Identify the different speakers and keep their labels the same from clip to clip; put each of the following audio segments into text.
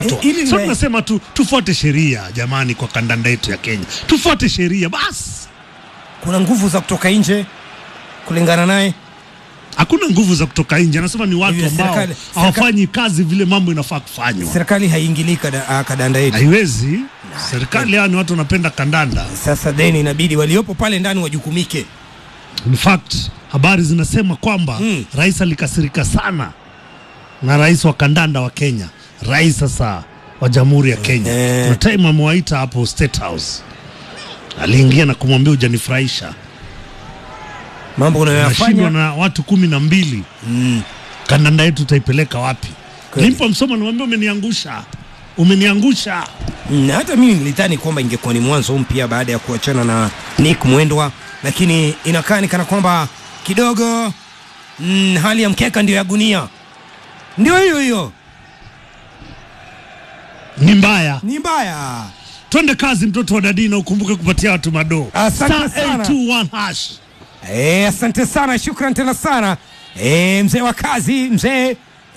Speaker 1: Ili
Speaker 2: so
Speaker 1: ni-
Speaker 2: tunasema tu tufuate sheria jamani, kwa kandanda yetu ya Kenya, tufuate sheria basi.
Speaker 1: kuna nguvu za kutoka nje kulingana naye.
Speaker 2: Hakuna nguvu za kutoka nje, anasema ni watu
Speaker 1: Hivyo
Speaker 2: ambao
Speaker 1: serikali-
Speaker 2: hawafanyi kazi vile mambo inafaa kufanywa.
Speaker 1: Serikali haiingilii kada, ah, kadanda yetu.
Speaker 2: Haiwezi serikali, yani watu wanapenda kandanda.
Speaker 1: Sasa then inabidi waliopo pale ndani wajukumike.
Speaker 2: In fact habari zinasema kwamba
Speaker 1: Mm.
Speaker 2: rais alikasirika sana na rais wa kandanda wa Kenya, rais sasa wa jamhuri ya Kenya.
Speaker 1: Eh.
Speaker 2: Kuna time amewaita hapo State House, aliingia na kumwambia hujanifurahisha,
Speaker 1: Mambo
Speaker 2: nashindwa
Speaker 1: unayoyafanya
Speaker 2: na watu kumi na mbili
Speaker 1: mm.
Speaker 2: kandanda yetu utaipeleka wapi?
Speaker 1: Kweli.
Speaker 2: Nilimpa msomo, nimwambia umeniangusha, umeniangusha.
Speaker 1: Mm, hata mimi nilidhani kwamba ingekuwa ni mwanzo mpya baada ya kuachana na Nick Mwendwa, lakini inakaa ni kana kwamba kidogo mm, hali ya mkeka ndio ya gunia, ndio hiyo hiyo,
Speaker 2: Ni mbaya.
Speaker 1: ni mbaya.
Speaker 2: Twende kazi, mtoto wa dadina, ukumbuke kupatia watu madoo.
Speaker 1: Asante
Speaker 2: Star
Speaker 1: sana.
Speaker 2: 821 hash.
Speaker 1: Eh, asante sana, shukran tena sana eh, mzee wa kazi, mzee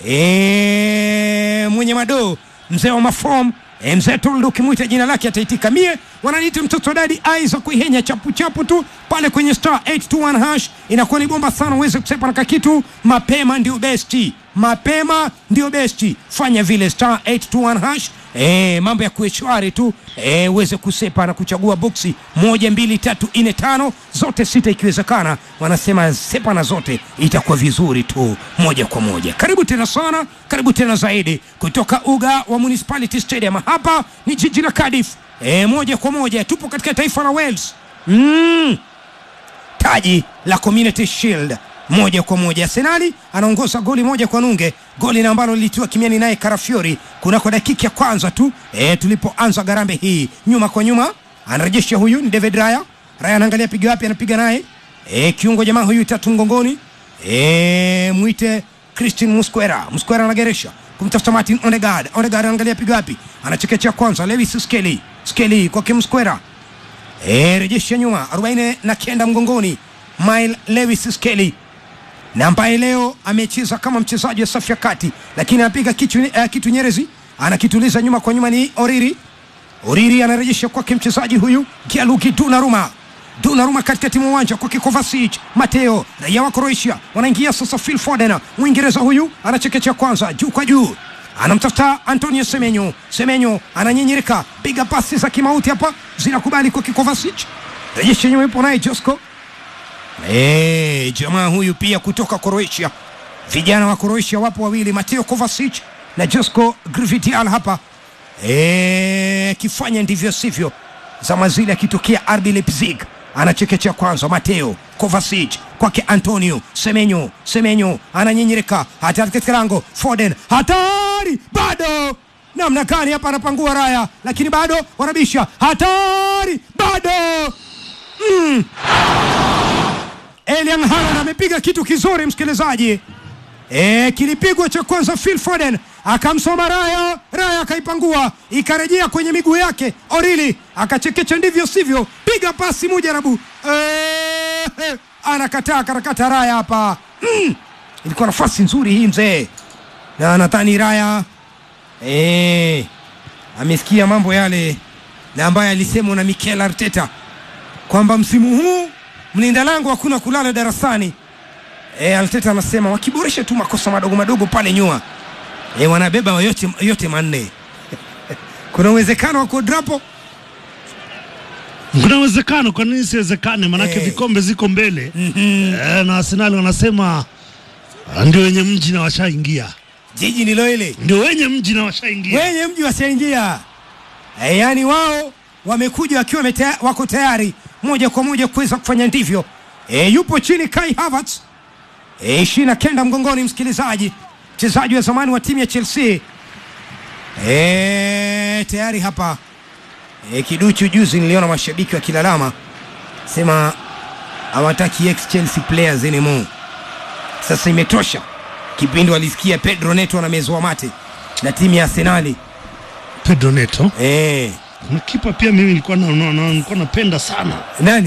Speaker 1: eh, mwenye madoo, mzee wa mafom eh, mzee Toldo, ukimwita jina lake ataitika. Mie wananiita mtoto wa dadi aiza kuihenya chapu chapu tu pale kwenye star 821 hash, inakuwa ni bomba sana uweze kusepa na kakitu mapema, ndio besti, mapema ndio besti. Fanya vile star 821 hash E, mambo ya kueshwari tu e, uweze kusepa na kuchagua boksi moja mbili tatu nne tano zote sita ikiwezekana wanasema sepa na zote itakuwa vizuri tu moja kwa moja karibu tena sana karibu tena zaidi kutoka uga wa municipality stadium hapa ni jiji la Cardiff e, moja kwa moja tupo katika taifa la Wales mm taji la Community Shield moja kwa moja. Arsenali anaongoza goli moja kwa nunge, goli na ambalo lilitiwa kimiani naye Karafiori kunako dakika ya kwanza tu e, tulipoanza garambe hii. Nyuma kwa nyuma anarejesha huyu ni David Raya. Raya anaangalia piga wapi, anapiga naye e, kiungo jamaa huyu tatu mgongoni e, mwite Christian Musquera. Musquera anageresha kumtafuta Martin Odegaard. Odegaard anaangalia piga wapi, anachekechea kwanza Lewis Skelly. Skelly kwake Musquera E, rejesha nyuma 40 na kenda mgongoni Mile Lewis Skelly na ambaye leo amecheza kama mchezaji wa safu ya kati, lakini anapiga kitu, uh, kitu nyerezi anakituliza nyuma kwa nyuma ni Oriri. Oriri anarejesha kwake mchezaji huyu Gianluigi Donnarumma. Donnarumma katikati mwa uwanja kwake Kovacic. Mateo raia wa Croatia wanaingia sasa. Phil Foden Mwingereza huyu anachekechea kwanza juu kwa juu anamtafuta Antonio Semenyo. Semenyo ananyinyirika, piga pasi za kimauti hapa, zinakubali kwa Kovacic. Rejesha nyuma, yupo naye Josko. Eh, jamaa huyu pia kutoka Croatia. Vijana wa Croatia wapo wawili, Mateo Kovacic na Josko Gvrdal hapa. Eh, kifanya ndivyo sivyo, zama zile akitokea RB Leipzig anachekechea kwanza Mateo Kovacic kwake Antonio Semenyo. Semenyo ananyinyirika hatari katika lango, Foden hatari, bado namna gani hapa, anapangua Raya lakini bado wanabisha, hatari, bado mm. Elian Haaland amepiga kitu kizuri msikilizaji. E, kilipigwa cha kwanza Phil Foden akamsoma Raya, Raya akaipangua ikarejea kwenye miguu yake. Orili akachekecha ndivyo sivyo, piga pasi mujarabu. E, anakataa karakata Raya hapa mm. Ilikuwa nafasi nzuri hii mzee, na nadhani Raya e, amesikia mambo yale na ambaye alisemwa na Mikel Arteta kwamba msimu huu mlinda lango hakuna kulala darasani. E, Arteta anasema wakiboresha tu makosa madogo madogo pale nyuma e, wanabeba yote, yote manne kuna uwezekano wa kudrapo
Speaker 2: Kuna uwezekano, kwa nini siwezekane? Manake
Speaker 1: Eh.
Speaker 2: vikombe ziko mbele eh, na Arsenal wanasema ah, ndio wenye mji na washaingia,
Speaker 1: jiji ndilo ile
Speaker 2: ndio wenye mji na washaingia.
Speaker 1: wenye mji washaingia e, yaani wao wamekuja wakiwa wametea- wako tayari moja kwa moja kuweza kufanya ndivyo. E, yupo chini Kai Havertz e, ishirini na kenda mgongoni, msikilizaji, mchezaji wa zamani wa timu ya Chelsea e, tayari hapa e, kiduchu. Juzi niliona mashabiki wakilalama sema hawataki ex Chelsea players anymore. Sasa imetosha. Kipindi walisikia Pedro Neto anamezwa mate na timu ya Arsenali
Speaker 2: Pedro Neto
Speaker 1: eh,
Speaker 2: na kipa pia, mimi nilikuwa na, na, na, nilikuwa napenda sana
Speaker 1: nani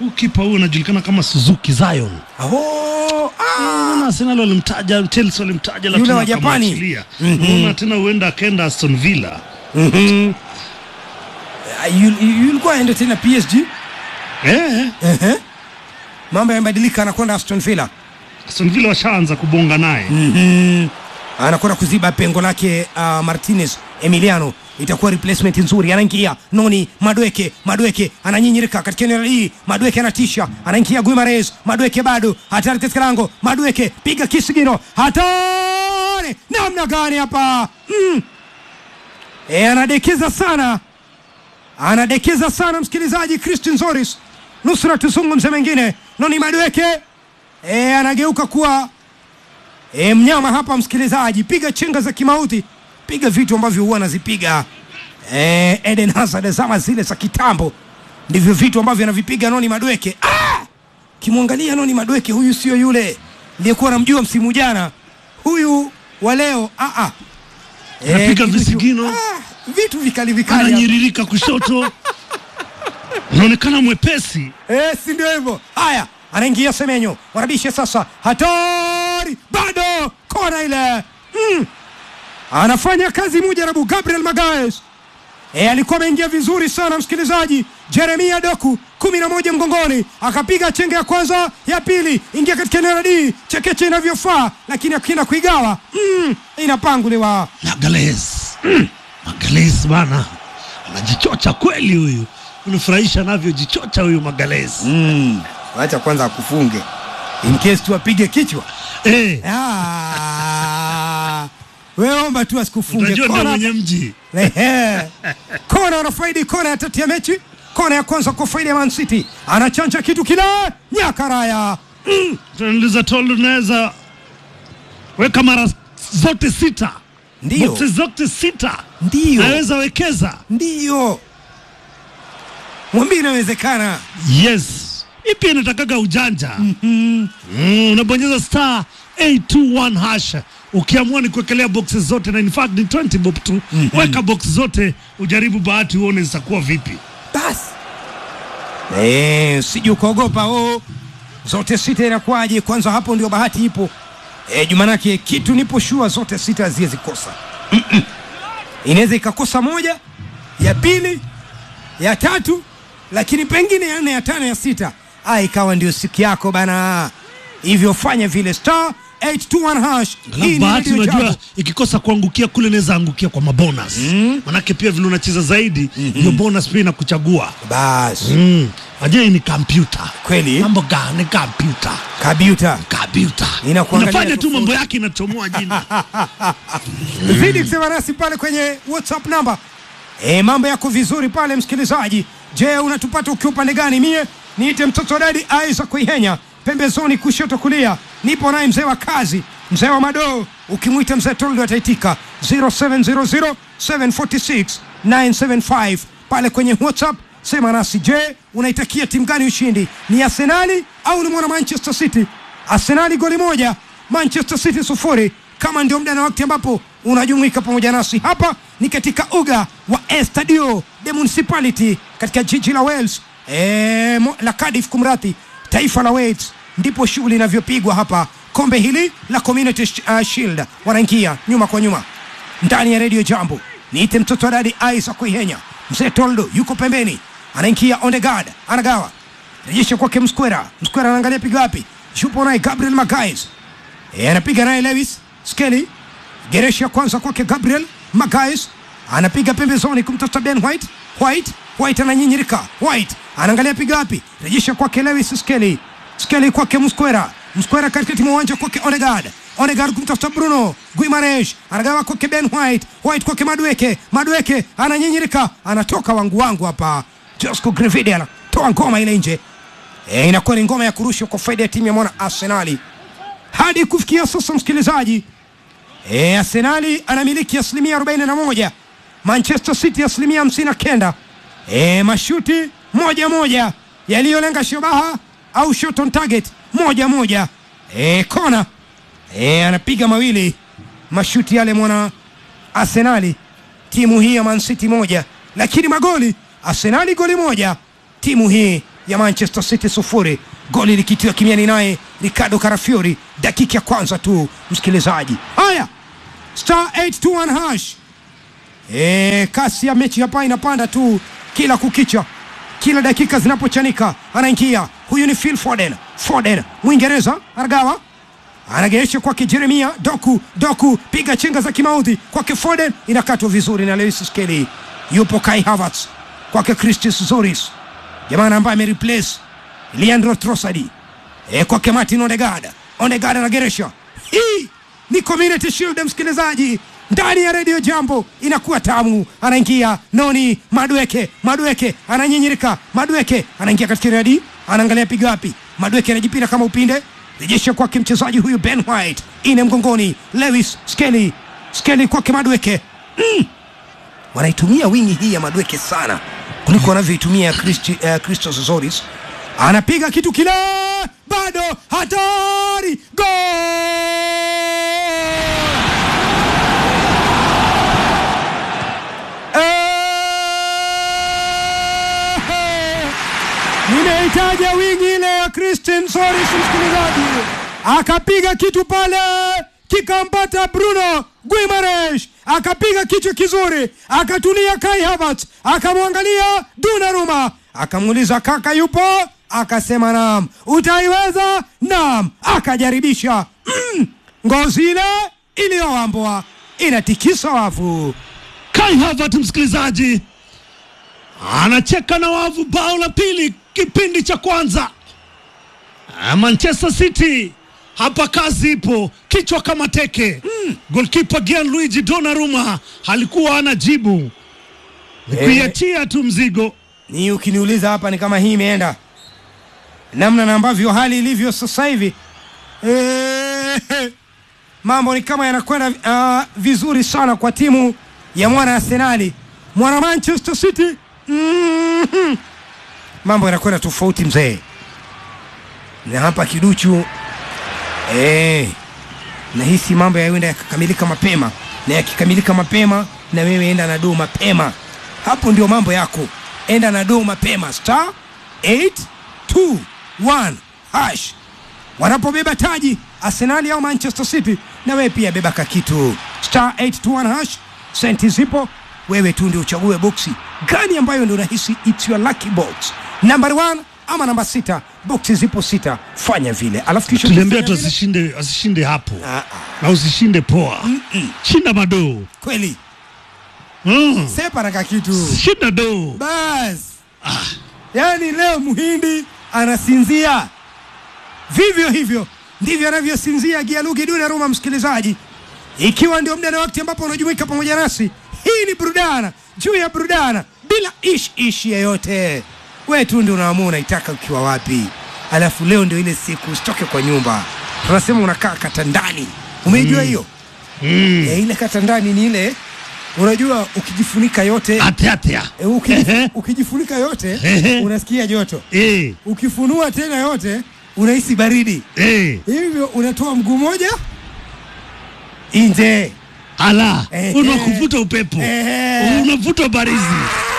Speaker 2: Huu kipa huyu anajulikana kama Suzuki Zion.
Speaker 1: Oh, ah.
Speaker 2: Unaona Arsenal walimtaja, Chelsea walimtaja,
Speaker 1: Yule
Speaker 2: lakini
Speaker 1: wa Japani.
Speaker 2: wakamwachilia. Unaona tena huenda akaenda Aston Villa.
Speaker 1: Mhm. Ah, yul- yul- Yulikuwa aende tena PSG.
Speaker 2: Eh,
Speaker 1: Ehe. Mambo yamebadilika, anakwenda Aston Villa.
Speaker 2: Aston Villa washaanza kubonga naye.
Speaker 1: Mhm. anakwenda kuziba pengo lake uh, Martinez Emiliano itakuwa replacement nzuri. Anaingia Noni Madweke, Madweke ananyinyirika katika eneo hii, Madweke anatisha, anaingia Guimares, Madweke bado hatari katika lango, Madweke piga kisigino, hatari namna gani hapa mm. E, anadekeza sana, anadekeza sana msikilizaji. Christian Zoris, nusura tuzungumze mengine. Noni Madweke e, anageuka kuwa E, mnyama hapa msikilizaji, piga chenga za kimauti, piga vitu ambavyo huwa anazipiga e, Eden Hazard zama zile za kitambo, ndivyo vitu ambavyo anavipiga Noni Madweke. Ah! Kimwangalia Noni Madweke, huyu sio yule niliyekuwa namjua msimu jana, huyu wa leo ah, ah. E,
Speaker 2: Anapiga
Speaker 1: kitu-
Speaker 2: visigino.
Speaker 1: ah, vitu vikali vikali hapa.
Speaker 2: Ananyiririka kushoto. Anaonekana mwepesi.
Speaker 1: Eh, si ndio hivyo? Haya, anaingia Semenyo, warabishe sasa, hatari bado, kona ile mm. Anafanya kazi Mujarabu Gabriel Magaes. E, alikuwa ameingia vizuri sana msikilizaji. Jeremia Doku kumi na moja mgongoni, akapiga chenge ya kwanza, ya pili, ingia katika eneo la D, chekeche inavyofaa, lakini akienda kuigawa mm, inapanguliwa.
Speaker 2: Magalhaes. Magalhaes bana. Anajichocha kweli huyu. Unafurahisha anavyojichocha huyu Magalhaes.
Speaker 1: Mm, wacha kwanza akufunge in case tu apige kichwa.
Speaker 2: Eh,
Speaker 1: Ah, wewe omba tu asikufunge.
Speaker 2: unajua ndio
Speaker 1: Kona-
Speaker 2: mwenye mji.
Speaker 1: Ehe. Kona anafaidi kona ya tatu ya mechi, kona ya kwanza kwa faida ya Man City. Anachanja kitu kile nyakaraya. Mm.
Speaker 2: Tunauliza Tolu, unaweza weka mara zote sita,
Speaker 1: Ndio.
Speaker 2: boksi zote sita,
Speaker 1: Ndio,
Speaker 2: naweza wekeza.
Speaker 1: ndio, mwambie inawezekana.
Speaker 2: Yes, hii pia inatakaga ujanja. mm, unabonyeza star 821 hash ukiamua ni kuwekelea boxes zote, na in fact ni 20 bob tu. Weka box zote ujaribu bahati, uone zitakuwa vipi.
Speaker 1: Basi eh, sije ukaogopa oh, zote sita inakuwaje? Kwanza hapo ndio bahati ipo eh, jumanake kitu nipo shua zote sita haziwezi kosa. Mm-mm. Inaweza ikakosa moja, ya pili, ya tatu, lakini pengine ya nne, ya tano, ya sita, ah, ikawa ndio siku yako bana. Hivyo fanya vile star 821 hash. Hii
Speaker 2: Alafu
Speaker 1: ni
Speaker 2: bahati
Speaker 1: Radio
Speaker 2: unajua
Speaker 1: Jambo.
Speaker 2: ikikosa kuangukia kule inaweza angukia kwa mabonus manake pia vile unacheza zaidi hiyo bonus pia inakuchagua
Speaker 1: Basi
Speaker 2: mm. Ajua hii ni kompyuta
Speaker 1: kweli
Speaker 2: mambo gani kompyuta
Speaker 1: kabiuta
Speaker 2: kompyuta
Speaker 1: Inakuangalia
Speaker 2: inafanya tu
Speaker 1: tofauti.
Speaker 2: mambo yake inachomoa jina
Speaker 1: zidi kusema nasi pale kwenye whatsapp namba e, mambo yako vizuri pale msikilizaji je unatupata ukiwa upande gani mie niite mtoto wa dadi aiza kuihenya pembezoni kushoto kulia nipo naye mzee wa kazi mzee wa madoo ukimwita mzee toldo ataitika 0700 746 975 pale kwenye whatsapp sema nasi je unaitakia timu gani ushindi ni arsenali au ni mwana manchester city arsenali goli moja manchester city sufuri kama ndio muda na wakati ambapo unajumuika pamoja nasi hapa ni katika uga wa Estadio de Municipality katika jiji la Wales e, mo, la Cardiff kumradhi, taifa la Wales, ndipo shughuli inavyopigwa hapa. Kombe hili la Community Sh- uh, Shield wanaingia nyuma kwa nyuma ndani ya redio Jambo. Niite mtoto wa dadi Isaac Kuihenya, mzee Toldo yuko pembeni, anaingia Ondegard, anagawa rejesha kwake Mskwera. Mskwera anaangalia piga wapi, yupo naye Gabriel Magalhaes E, anapiga naye Lewis Skelly. Gereshi ya kwanza kwake Gabriel Magalhaes anapiga pembezoni kumtafuta Ben White. White White ananyinyirika. White anaangalia piga wapi, rejesha kwake Lewis Skelly. Skelly kwake Mskwera. Mskwera katikati mwa uwanja kwake Odegaard. Odegaard kumtafuta Bruno Guimaraes anagawa kwake Ben White. White kwake Madueke. Madueke ananyinyirika, anatoka wangu wangu hapa. Josco Grevide anatoa ngoma ile nje. E, inakuwa ni ngoma ya kurushwa kwa faida ya timu ya mwana Arsenali hadi kufikia sasa msikilizaji e, arsenali anamiliki asilimia 41 manchester city asilimia 59 e, mashuti moja moja yaliyolenga shabaha au shot on target moja moja e, kona e, anapiga mawili mashuti yale mwana arsenali timu hii ya man city moja lakini magoli arsenali goli moja timu hii ya Manchester City sufuri, goli likitiwa kimiani naye Ricardo Carafiori dakika ya kwanza tu, msikilizaji. Haya, star 821 hash E, kasi ya mechi hapa inapanda tu kila kukicha, kila dakika zinapochanika. Anaingia huyu ni Phil Foden. Foden Mwingereza anagawa, anageesha kwake Jeremia Doku. Doku piga chenga za kimaudhi kwake Foden, inakatwa vizuri na Lewis Skelly. Yupo Kai Havertz kwake Christos Zoris, jamaa ambaye amereplace Leandro Trossard. E, kwake Martin Odegaard. Odegaard anageresha. Hii ni Community Shield, msikilizaji ndani ya redio Jambo inakuwa tamu. Anaingia Noni Madueke, Madueke ananyinyirika, Madueke anaingia katika redi, anaangalia piga wapi, Madueke anajipira kama upinde, rejesha kwake mchezaji huyu Ben White, ine mgongoni, Lewis Skelly, Skelly kwake Madueke. Mm. Wanaitumia wingi hii ya Madueke sana kuliko wanavyoitumia Christi- uh, Christos Zoris. Anapiga kitu kile, bado hatari, gol! Eh! Ninahitaja wingi ile ya Christian Soris, msikilizaji, akapiga kitu pale kikampata Bruno Guimaraes, akapiga kichwa kizuri, akatulia Kai Havertz, akamwangalia Donnarumma, akamuuliza kaka yupo? Akasema naam. Utaiweza? Naam. Akajaribisha mm, ngozi ile iliyowambwa inatikisa wavu.
Speaker 2: Kai Havertz msikilizaji anacheka na wavu, bao la pili kipindi cha kwanza. Ah, Manchester City hapa kazi ipo, kichwa kama teke. Mm. Goalkeeper Gianluigi Donnarumma alikuwa anajibu Ni
Speaker 1: Eh.
Speaker 2: kuiachia tu mzigo.
Speaker 1: ni ukiniuliza hapa ni kama hii imeenda namna na ambavyo hali ilivyo sasa hivi Eh, mambo ni kama yanakwenda uh, vizuri sana kwa timu ya mwana Arsenali mwana Manchester City Mhm. mambo yanakwenda tofauti mzee na hapa kiduchu eh, nahisi mambo yaenda yakakamilika mapema na yakikamilika mapema na wewe enda na doo mapema hapo ndio mambo yako enda na doo mapema star 821 hash wanapobeba taji arsenali au manchester city na wewe pia beba kakitu star 821 hash senti zipo wewe tu ndio uchague boksi gani ambayo ndio unahisi its your lucky box number one ama namba sita boksi zipo sita fanya vile alafu kisha
Speaker 2: Tuliambia tu
Speaker 1: ukifanya vile-
Speaker 2: asishinde, asishinde hapo
Speaker 1: Ah, ah,
Speaker 2: na usishinde poa, shinda madoo
Speaker 1: kweli
Speaker 2: mm.
Speaker 1: sepa na kakitu
Speaker 2: shinda doo
Speaker 1: bas yaani leo muhindi anasinzia vivyo hivyo ndivyo anavyosinzia gialugi Donnarumma msikilizaji ikiwa ndio muda na wakati ambapo unajumuika pamoja nasi hii ni burudana juu ya burudana bila ish ish yeyote we tu ndio unaamua unaitaka ukiwa wapi alafu leo ndio ile siku usitoke kwa nyumba tunasema unakaa katandani umeijua hiyo
Speaker 2: mm.
Speaker 1: Eh, ile katandani ni ile unajua ukijifunika yote
Speaker 2: Ate atea
Speaker 1: E, ukijif- ukijifunika yote
Speaker 2: Ehe.
Speaker 1: unasikia joto,
Speaker 2: eh,
Speaker 1: ukifunua tena yote unahisi baridi,
Speaker 2: eh.
Speaker 1: hivyo unatoa mguu moja nje.
Speaker 2: ala
Speaker 1: Ehe.
Speaker 2: unakuvuta upepo
Speaker 1: Ehe.
Speaker 2: unavuta barizi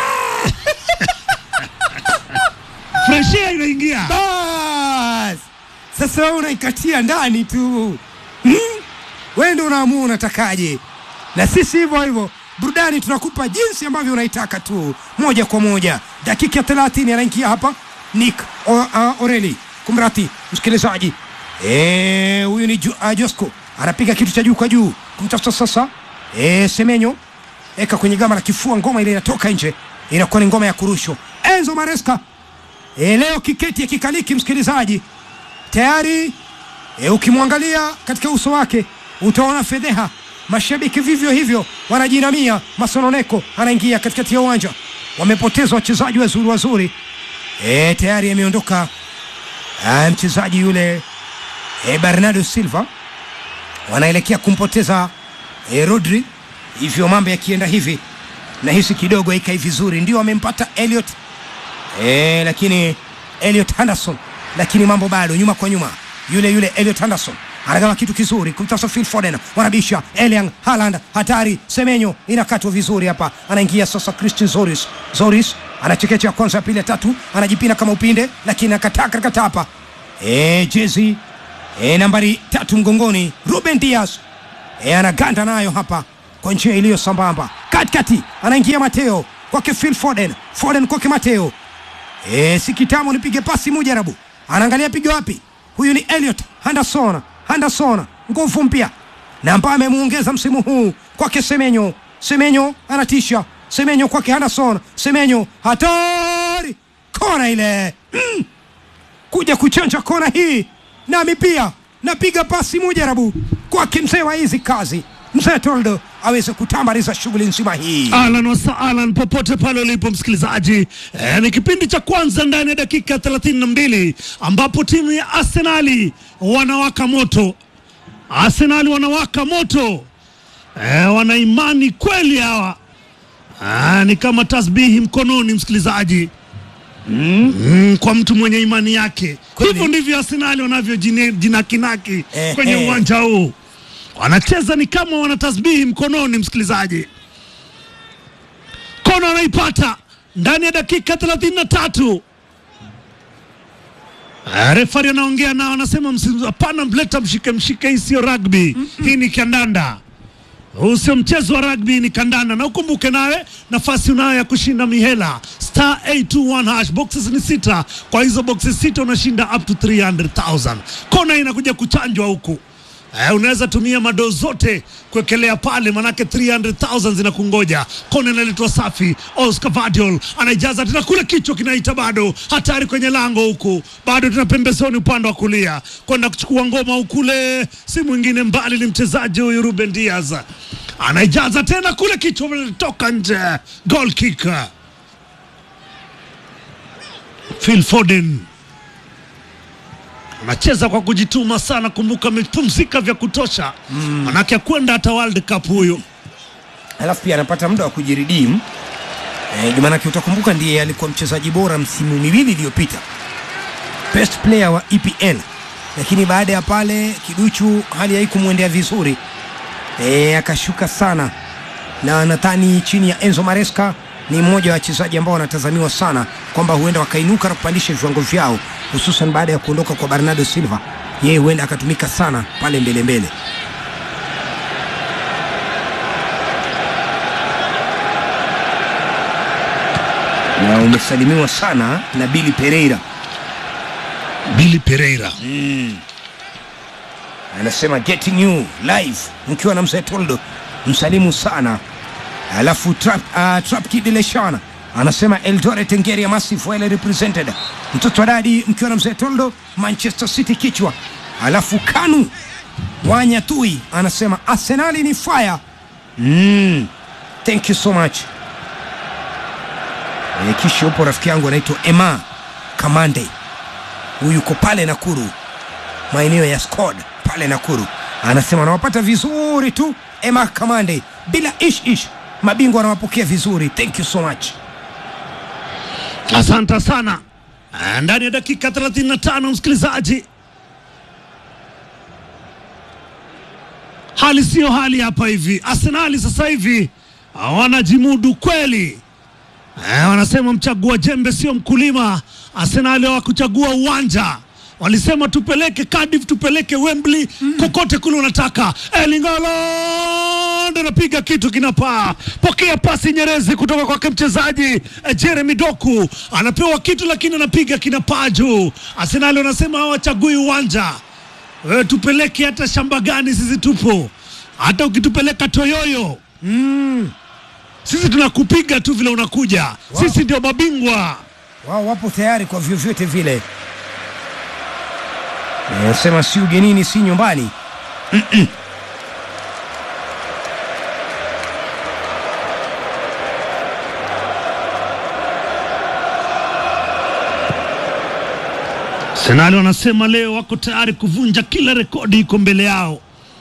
Speaker 2: freshia inaingia
Speaker 1: Bas, sasa wewe unaikatia ndani tu hmm? Wewe ndio unaamua unatakaje, na sisi hivyo hivyo burudani tunakupa jinsi ambavyo unaitaka tu, moja kwa moja. Dakika ya 30 anaingia hapa Nick o, uh, Oreli, kumrati msikilizaji Eh, huyu ni Ju- uh, Josco anapiga kitu cha juu kwa juu kumtafuta sasa eh, Semenyo eka kwenye gama la kifua, ngoma ile inatoka nje, inakuwa ni ngoma ya kurushwa. Enzo Maresca e, leo kiketi ya kikaliki msikilizaji tayari e, ukimwangalia katika uso wake utaona fedheha mashabiki vivyo hivyo wanajinamia masononeko anaingia katikati ya uwanja wamepoteza wachezaji wazuri wazuri e, tayari ameondoka ah, mchezaji yule e, bernardo silva wanaelekea kumpoteza e, rodri hivyo mambo yakienda hivi nahisi kidogo ikai vizuri ndio amempata Elliot e, lakini Elliot Henderson lakini mambo bado nyuma kwa nyuma yule yule Elliot Henderson anagawa kitu kizuri kumtafuta Phil Foden, wanabisha Erling Haaland, hatari. Semenyo inakatwa vizuri hapa, anaingia sasa Christian Zoris. Zoris anachekecha ya kwanza, ya pili, ya tatu, anajipina kama upinde, lakini akataa karakata hapa e, jezi e, nambari tatu mgongoni, Ruben Dias e, anaganda nayo hapa kwa njia iliyo sambamba, katikati anaingia Mateo kwake Phil Foden, Foden kwake Mateo e, si kitamo nipige pasi mujarabu, anaangalia piga wapi? Huyu ni Elliot Henderson, Henderson nguvu mpya na ambaye amemuongeza msimu huu kwake Semenyo. Semenyo anatisha, Semenyo kwake Henderson, Semenyo hatari, kona ile mm. kuja kuchanja kona hii, nami pia napiga pasi mujarabu kwake mzee wa hizi kazi, mzee Toldo aweze kutambariza shughuli nzima hii.
Speaker 2: Alan wasa Alan, popote pale ulipo msikilizaji, e, ni kipindi cha kwanza ndani ya dakika 32 ambapo timu ya Arsenali wanawaka moto. Arsenali wanawaka moto, e, wana imani kweli hawa. Ah, ni kama tasbihi mkononi msikilizaji. Mm, kwa mtu mwenye imani yake.
Speaker 1: Kweli.
Speaker 2: Hivyo ndivyo Arsenali wanavyojinakinaki
Speaker 1: Eh,
Speaker 2: kwenye
Speaker 1: eh.
Speaker 2: uwanja huu, wanacheza ni kama wana tasbihi mkononi, msikilizaji. Kona anaipata ndani ya dakika 33. Ah, Refari anaongea nao, anasema msi- hapana, mleta mshike mshike, hii sio rugby, hii ni kandanda. Huu sio mchezo wa rugby, ni kandanda. Na ukumbuke nawe nafasi unayo ya kushinda mihela star 821 hash. Boxes ni sita, kwa hizo boxes sita unashinda up to 300,000. Kona inakuja kuchanjwa huku. Eh, unaweza tumia madoo zote kuwekelea pale, manake 300,000 zinakungoja. Kona inaletwa safi. Oscar Vadiol anaijaza tena kule, kichwa kinaita bado, hatari kwenye lango huku, bado tuna pembezoni upande wa kulia kwenda kuchukua ngoma ukule, si mwingine mbali ni mchezaji huyu Ruben Diaz anaijaza tena kule, kichwa toka nje, goal kick. Phil Foden anacheza kwa kujituma sana. Kumbuka amepumzika vya kutosha, manake akwenda hata World Cup huyo.
Speaker 1: alafu pia anapata muda wa kujiridimu eh, maanake utakumbuka ndiye alikuwa mchezaji bora msimu miwili iliyopita best player wa EPL, lakini baada ya pale kiduchu hali haikumwendea vizuri eh, akashuka sana, na nadhani chini ya Enzo Maresca ni mmoja wa wachezaji ambao wanatazamiwa sana kwamba huenda wakainuka na kupandisha viwango vyao, hususan baada ya kuondoka kwa Bernardo Silva. Yeye huenda akatumika sana pale mbele mbele. na umesalimiwa sana na Billy Pereira
Speaker 2: Billy Pereira
Speaker 1: anasema getting you live mkiwa na mzee Toldo, msalimu sana. Alafu trap, uh, trap kid Leshana anasema Eldoret Ngeria massive well represented, mtoto wa dadi mkiwa na mzee Toldo, Manchester City kichwa. Alafu Kanu Wanyatui anasema Arsenali ni fire. Mm, thank you so much. E, kisha upo rafiki yangu anaitwa Emma Kamande, huyu yuko pale Nakuru maeneo ya Skod pale Nakuru, anasema anawapata vizuri tu Emma Kamande, bila ish ish, mabingwa anawapokea vizuri. Thank you so much.
Speaker 2: Asante sana. Ah, Ndani ya dakika 35 msikilizaji, hali siyo hali hapa hivi. Arsenali sasa hivi ah, wanajimudu kweli. Eh, wanasema mchagua jembe sio mkulima. Arsenali hawakuchagua uwanja, walisema tupeleke Cardiff, tupeleke Wembley, kokote kule unataka. Erling Haaland anapiga kitu kinapaa, pokea pasi nyerezi kutoka kwake mchezaji eh, Jeremy Doku, anapewa kitu lakini anapiga kinapaa juu. Arsenali wanasema hawachagui uwanja wewe tupeleke hata shamba gani, sisi tupo. Hata ukitupeleka Toyoyo sisi tunakupiga tu vile unakuja. Sisi ndio mabingwa.
Speaker 1: Wao wapo tayari kwa vyovyote vile. Anasema si ugenini, si nyumbani. Mm-mm.
Speaker 2: Arsenali wanasema leo wako tayari kuvunja kila rekodi iko mbele yao.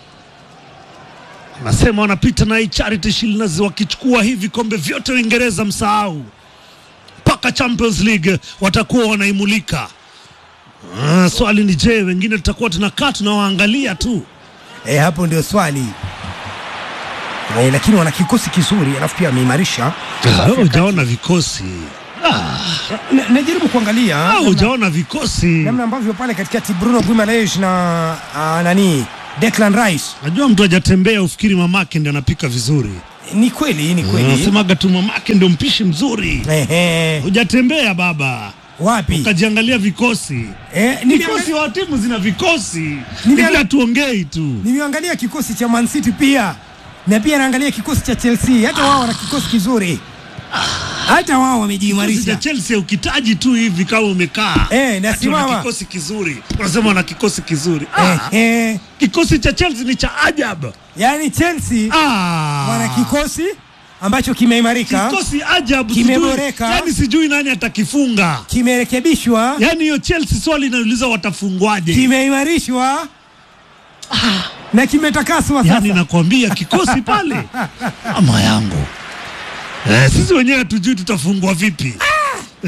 Speaker 2: Wanasema wanapita na hii Charity Shield na wakichukua hivi kombe vyote Uingereza, msahau mpaka Champions League watakuwa wanaimulika. Ah, swali ni je, wengine tutakuwa tunakaa tunawaangalia tu.
Speaker 1: E, hapo ndio swali e, lakini wana kikosi kizuri, alafu pia wameimarisha.
Speaker 2: Ah, Hujaona vikosi,
Speaker 1: Na- Najaribu kuangalia
Speaker 2: Ah,
Speaker 1: namna-
Speaker 2: hujaona vikosi.
Speaker 1: namna ambavyo pale katikati Bruno Guimaraes na a, nani Declan Rice.
Speaker 2: Najua mtu hajatembea ufikiri mamake ndio anapika vizuri.
Speaker 1: Ni kweli, ni kweli.
Speaker 2: Nasemaga tu mamake ndio mpishi mzuri.
Speaker 1: Ehe,
Speaker 2: Hujatembea baba,
Speaker 1: wapi?
Speaker 2: ukajiangalia vikosi.
Speaker 1: Eh,
Speaker 2: Vikosi
Speaker 1: nimeangalia-
Speaker 2: wa timu zina vikosi,
Speaker 1: Nimeangalia-
Speaker 2: ila tuongei tu.
Speaker 1: nimeangalia kikosi cha Man City pia na pia naangalia kikosi cha Chelsea, hata wao wana kikosi kizuri, hata wao
Speaker 2: Kikosi cha
Speaker 1: wamejiimarisha.
Speaker 2: Chelsea ukitaji tu hivi kama umekaa
Speaker 1: Eh,
Speaker 2: ati
Speaker 1: nasimama.
Speaker 2: wana kikosi kizuri, unasema wana kikosi kizuri. Ah,
Speaker 1: Ehe,
Speaker 2: kikosi cha Chelsea ni cha ajabu.
Speaker 1: yani Chelsea
Speaker 2: Ah,
Speaker 1: wana kikosi ambacho kimeimarika,
Speaker 2: kikosi ajabu,
Speaker 1: Kimeboreka.
Speaker 2: sijui, yani sijui nani atakifunga.
Speaker 1: kimerekebishwa,
Speaker 2: Yani hiyo Chelsea swali inauliza watafungwaje?
Speaker 1: kimeimarishwa na kimetakaswa
Speaker 2: Yani
Speaker 1: sasa.
Speaker 2: nakwambia kikosi pale, ama yangu eh, sisi wenyewe hatujui tutafungwa vipi.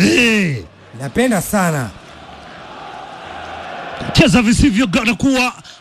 Speaker 2: Eh,
Speaker 1: Napenda sana
Speaker 2: cheza visivyo gana kuwa